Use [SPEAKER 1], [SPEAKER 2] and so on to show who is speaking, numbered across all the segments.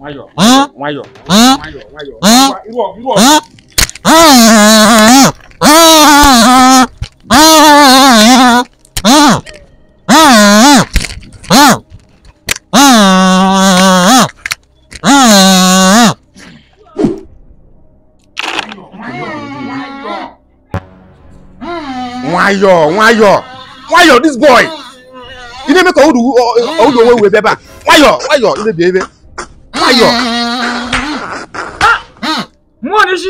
[SPEAKER 1] nwayọọ
[SPEAKER 2] Ah.
[SPEAKER 1] nwayọọ
[SPEAKER 2] Ah.
[SPEAKER 1] nwayọọ nwayọọ
[SPEAKER 2] Ah.
[SPEAKER 1] iru ọgụ iru ọgụ
[SPEAKER 3] nwayọọ nwayọọ nwayọọ this boy ị na-eme ka ụlọ ụlọ onwe wee bịaba nwayọọ nwayọọ imebi ebe nwayọọ
[SPEAKER 1] mmụọ n'isi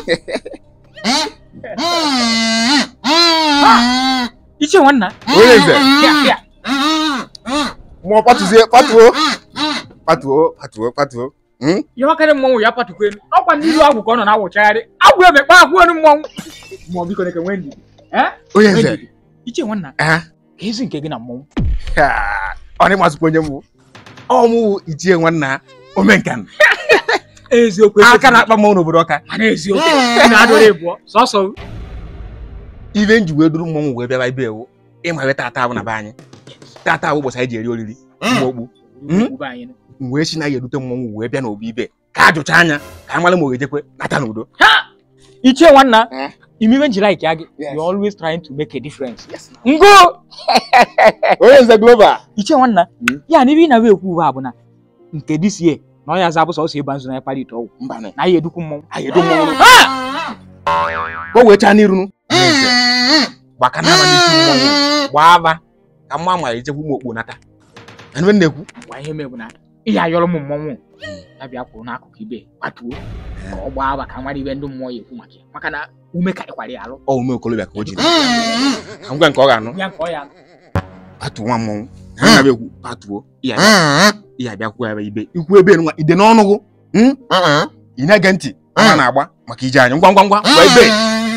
[SPEAKER 1] iche nwanna
[SPEAKER 3] onye eze
[SPEAKER 1] bịa bịa
[SPEAKER 3] mmụọ patuzie patuo patuo patuo patuo Hmm?
[SPEAKER 1] ihe ọkarị mmọnwụ ya patukwa elu ọkwa n'iru agwụ ka ọ nọ na-awụchagharị agwụ emekpa akwụ elu mmọnwụ mmụọ biko neke nwee ndidi Eh?
[SPEAKER 3] onye
[SPEAKER 1] Nwee
[SPEAKER 3] eze
[SPEAKER 1] ndidi. iche nwanna
[SPEAKER 3] Ah,
[SPEAKER 1] ka ezi nke gị na mmọnwụ
[SPEAKER 3] ha, ọ dị mazụkwa onye mbụ ọmụ ichie nwanna omenkan
[SPEAKER 1] eziokwu
[SPEAKER 3] aka na-akpa mmanwụ n'obodo ọka
[SPEAKER 1] mana eziokwu ị na-adụrụ ịbụọ sọsọ
[SPEAKER 3] ibe nji wee duru mmọnwụ wee bịaba ibe ewu ịma wee tata abụ na be anyị tata abụ ụbọchị anyị ji eri oriri mgbogbu
[SPEAKER 1] ugbo anyị nụ.
[SPEAKER 3] m wee si na ya erute mmọnwụ wee bịa n'obi ibe ka a jụcha anya ka a mara ma ọ ga-ejekwe nata n'udo
[SPEAKER 1] ichie nwanna
[SPEAKER 3] Eh?
[SPEAKER 1] imiwe njiri like ya gị
[SPEAKER 3] Yes.
[SPEAKER 1] you always trying to make a difference ngo
[SPEAKER 3] onye nze glova
[SPEAKER 1] ichie nwanna
[SPEAKER 3] Mm.
[SPEAKER 1] ya na ibe ị na-abịa ekwu ugbu a bụ na nke dis year na ọ ya za bụ sọsọ ịba nzu na ya kpara ite ọgwụ
[SPEAKER 3] mbanị
[SPEAKER 1] na ya edukwu mmọnwụ
[SPEAKER 3] anyị edo mmọnwụ
[SPEAKER 1] Ha!
[SPEAKER 3] ka o wee chaa n'iru onye nze gbaka n'aba n'isi mmọnwụ gbaa aba ka mma ma ejekwu ụmụ okpo nata anụ na-ekwu
[SPEAKER 1] gwa ihe mee bụ na ihe ayọrọ m mmọnwụ ya bịa kwụrụ n'akụkụ ibe kwatuo ka ọ gbaa agba ka nwara ibe ndị mmụọ ya ekwu maka ya maka na ume karịkwara ya alụ
[SPEAKER 3] ọ ume okolobịa ka o jiri ka ngwa nke ọ ga-anụ
[SPEAKER 1] ya nke ọ ya alụ
[SPEAKER 3] patuo nwa mmọnwụ na na ekwu patuo ihe ihe abịakwuo ya ibe ikwu ebe nwa ide n'ọnụ gụ hmm? ị na-ege ntị a na-agba maka ije anyị ngwa ngwa ngwa gwa ebe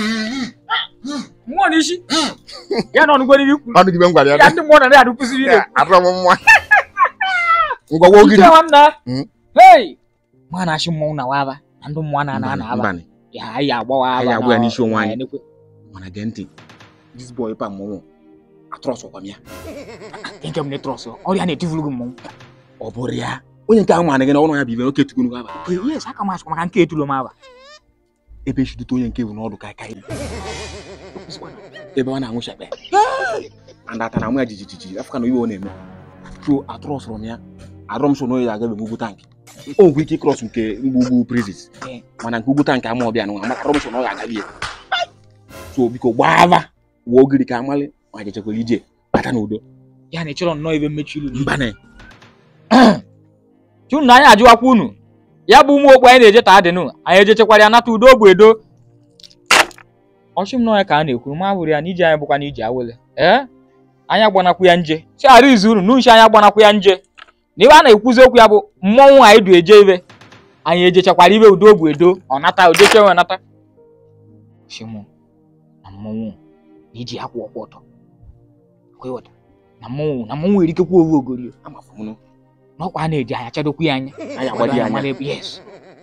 [SPEAKER 1] mmụọ n'isi ya na ọnụgoro ibe ikwu
[SPEAKER 3] ọnụ gị be m gwara ya
[SPEAKER 1] ya ndị mmụọ na na-adụ kụziri ile
[SPEAKER 3] arụọ m nwa ngwa gwa ogiri
[SPEAKER 1] Ike nwanna
[SPEAKER 3] Mm.
[SPEAKER 1] hei ma na-achị mmọnwụ na waba na ndị mmụọ na-ana ana aba
[SPEAKER 3] mbanị
[SPEAKER 1] ya anyị agbawa aba
[SPEAKER 3] Anyị agba ya n'isi onwe anyị.
[SPEAKER 1] nekwe
[SPEAKER 3] mana gee ntị this boy pa mmọnwụ atụrọsọkwa m ya
[SPEAKER 1] nke m netrọs ọrịa na-etivulu gị mmọnwụ
[SPEAKER 3] ọ bụrụ ya onye nke ahụ mana gị na ọnụ ya bụ ibe oke tukunu aba
[SPEAKER 1] yes aka m achịkwa maka nke etulo m aba
[SPEAKER 3] ebe echidute onye nke bụ n'ọdụ ka aka ebe ọ na-anwụ shakpe and ata na nwa ya jijijiji afọ ka na iwe ọ na-eme so atụrọsọrọ m ya arụọ m so n'onye ya agabe ugwu tankị o nwekwa ike ịkrọs nke mgbugbu prizis
[SPEAKER 1] Eh.
[SPEAKER 3] mana nke ugwu tankị ama ọbịa nwa maka arụọ m so na ọ ya agabi ya so biko gbava wụọ ogiri ka amalị ma jechekwara ije bata n'udo
[SPEAKER 1] ya na ịchọrọ nnọọ ebe mmechi ilu
[SPEAKER 3] mbanị
[SPEAKER 1] chunu na anyị ajụwakwa unu ya bụ ụmụ okpu anyị na-eje taa dịnụ anyị ejechekwara ya nata udo bụ edo ọchị m nọ ya ka a na-ekwu ma bụrụ ya na ije anyị bụkwa na ije awele ee anyị agbanakwu ya nje si ara izu unu n'uche anyị agbanakwu ya nje na ibe a na-ekwuzi okwu ya bụ mmọnwụ anyị du eje ibe anyị ejechakwara ibe udo bụ edo ọ nata ojechewe nata chimụ na mmọnwụ na iji akwụ ọkwụ ọtọ Kwa ịghọta? na mmọnwụ na mmọnwụ erikekwa owu ogorio
[SPEAKER 3] amafụnụ
[SPEAKER 1] n'ọkwa a na-eji anyị achadokwu ya anya
[SPEAKER 3] anyị agbadi ya anya
[SPEAKER 1] Amara ebe- yes.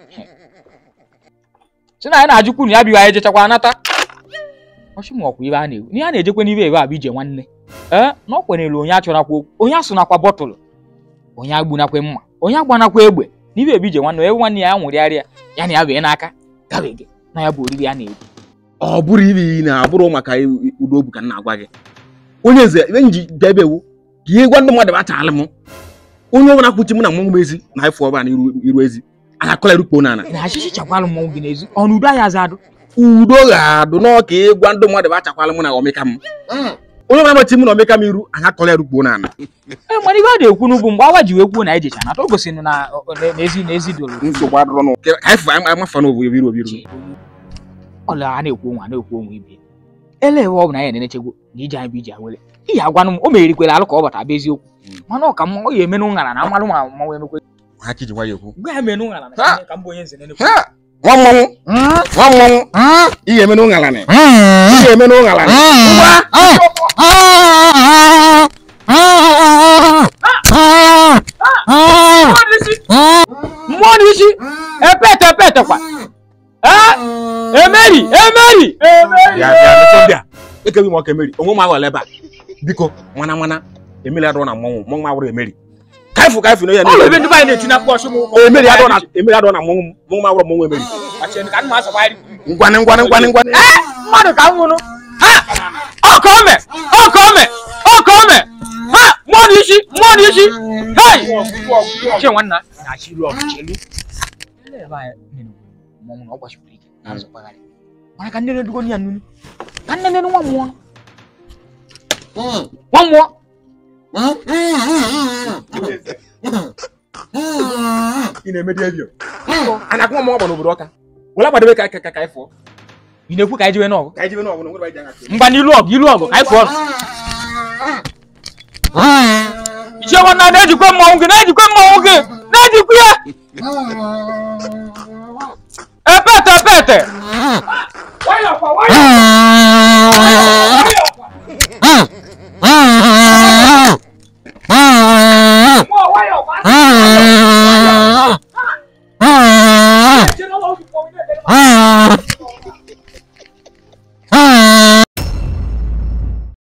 [SPEAKER 1] si na anyị na-ajụkwu na ya bịa anyị jechakwa nata ọchị m ọkwa ibe a na-ewu n'ihe a na-ejekwe n'ibe ebe a bụ ije nwanne ee na ọ kwenyere onye achọrakwa okwu onye asụnakwa bọtụlụ onye agbunakwa mma onye agbanakwa egbe n'ibe ebe ije nwanne ebe nwanne ya ya nwụrịarịa ya na ya bee n'aka gabege na ya bụ oriri a na-eri
[SPEAKER 3] ọ bụrụ ibe iyi na-abụrụ maka udo obu ka m na-agwa gị onye eze ebe m ji bịa ebe ewu ka ihe gwa ndị mmadụ bachala m onye ọbụla kwuchi m na mmọnwụ m ezi na ịfụ ọba na iru iru ezi anyị akọla erukpo n'ala
[SPEAKER 1] na achịchị chakwalụ mmọnwụ gị n'ezi ọnụ udo anyị azadụ
[SPEAKER 3] udo ga-adụ n'ọka ịgwa ndị mmadụ bachakwala m na ọmịka m onye ọbụla machi m na ọmịka m iru anyị akọla erukpo n'ala
[SPEAKER 1] ee mana ibe a na-ekwu n'ugwu mgbe awa ji wee kwuo na anyị jecha nata o gosiri na na- n'ezi n'ezi doro
[SPEAKER 3] nsogbu adụrọ n'ụwa ka anyị fụ amafa na obodo biru obiru
[SPEAKER 1] ọla a na-ekwu onwe a na-ekwu onwe ibe ele ebe ọ bụ na ya na-enechegwo na ije anyị bụ ije awele ihe agwanụ m o merikwere alụ ka ọ bata bụ eziokwu mana ọ ka mma ọ ya emenụ ṅara na amalụ ma mmanwụ emekwe
[SPEAKER 3] ha ka iji gwa ya okwu
[SPEAKER 1] gwa ya menụ ṅara na
[SPEAKER 3] Ha!
[SPEAKER 1] ka m bụ onye nze nenekwe
[SPEAKER 3] Ha! nwa mmọnwụ nwa mmọnwụ ihe eme n'ụṅalanị ihe eme n'ụṅalanị ngwa
[SPEAKER 1] mmụọ n'isi epete epete kwa ee emeri emeri emeri
[SPEAKER 3] bịa bịa bịa bịa ekeghị m ọka emeri onwe m aghọla ebe a biko mana mana emeri adụrụ na mmọnwụ mmọnwụ awụrụ emeri ka kaifu kaifu n'oye
[SPEAKER 1] Ọ bụ ebe ndị be anyị na-eti na mkpọ ọsụ m ụkwụ.
[SPEAKER 3] emeri adọ na emeri adọ na mmọnwụ m mmọnwụ m agwụrụ mmọnwụ emeri
[SPEAKER 1] Achịrị ka nna asọkwari.
[SPEAKER 3] ngwanị ngwanị ngwanị ngwanị
[SPEAKER 1] Ee, mmadụ ka m nwụrụ. Ha! Ọ ka o me! Ọ ka o me! Ọ ka o me! Ha! Mmụọ n'isi! Mmụọ n'isi! Hei! Che nwanna na-achị ilu ọgụ chelu. Ele ebe anyị nene mmọnwụ na ọ gbachipụrụ ike na nzọkwagharị. Mana ka nne na-edugo ya nunu. Ka nne na nwa mmụọ. Nwa mmụọ.
[SPEAKER 3] ị na-eme dị ebio a na-akụ mmọnwụ ọgbọ n'obodo ọka wela gbadebe ka ka ka anyị fụọ
[SPEAKER 1] Ị na-ekwu ka anyị jiwe n'ọgụ?
[SPEAKER 3] ka anyị jebe n'ọgụ na nwere anyị ji anya
[SPEAKER 1] Ngwa n'ilu ọgụ ilu ọgụ ka anyị fụọ. Ichie nwanna na-ejikwa mmọnwụ gị na-ejikwa mmọnwụ gị na-ejikwa ya. Epete epete. Nwayọkwa nwayọkwa. Mmụọ nwayọkwa. Ejena ụlọ ọgwụ mmọnwụ na-ejere.